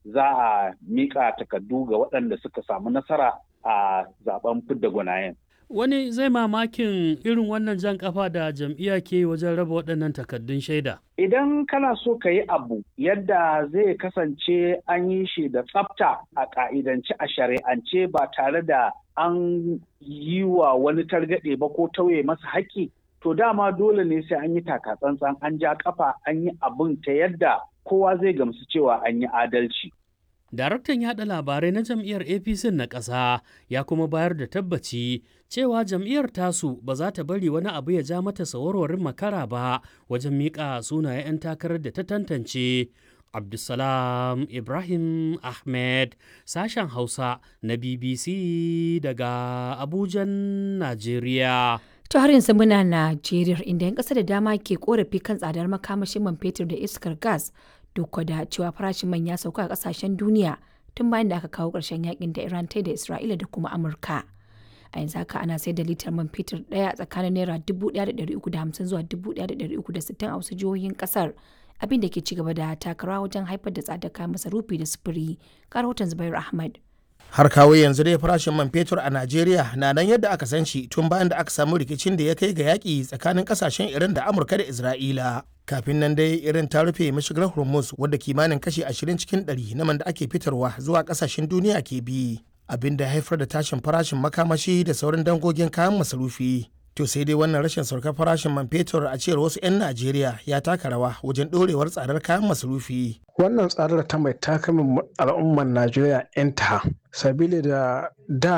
za a mika takardu ga waɗanda suka samu nasara a zaben fidda gwanayen. Wani zai mamakin irin wannan jan kafa da jam'iyya ke wajen raba waɗannan takardun shaida. Idan kana so ka yi abu yadda zai kasance an yi shi da tsafta a ƙa'idance a shari'ance ba tare da an yi wa wani targaɗe ba ko tauye masa haƙƙi, to dama dole ne sai an yi taka-tsantsan an ja kafa an yi abin ta yadda kowa zai gamsu cewa an yi adalci. Daraktan yaɗa labarai na jam'iyyar APC na ƙasa ya kuma bayar da tabbaci cewa jam'iyyar tasu ba za ta bari wani abu ya ja mata sawarwarin makara ba wajen miƙa sunayen 'yan takarar da ta tantance. Abdulsalam Ibrahim Ahmed sashen Hausa na BBC daga Abujan, Najeriya. ta har yanzu muna Najeriya inda 'yan ƙasa da dama ke korafi kan tsadar makamashin man fetur da iskar gas duk da cewa farashin man ya sauka a kasashen duniya tun bayan da aka kawo ƙarshen yakin da Iran ta da Isra'ila da kuma Amurka. A yanzu haka ana sayar da litar man fetur ɗaya tsakanin naira 1,350 zuwa 1,360 a wasu jihohin ƙasar abin da ke ci gaba da takarawa wajen haifar da tsadar kayan masarufi da sufuri. Ga rahoton Zubair Ahmad. har kawo yanzu dai farashin man fetur a najeriya na nan yadda aka san shi tun bayan da aka samu rikicin da ya kai ga yaƙi tsakanin ƙasashen iran da amurka da isra'ila kafin nan dai irin ta rufe mashigar hormuz wadda kimanin kashi 20 cikin 100 na man da ake fitarwa zuwa ƙasashen duniya ke bi abin da haifar da tashin farashin makamashi da sauran dangogin kayan masarufi to sai dai wannan rashin saukar farashin man fetur a cewar wasu 'yan najeriya ya taka rawa wajen ɗorewar tsadar kayan masarufi wannan tsadar ta mai takamin al'ummar najeriya 'yan ta sabili da da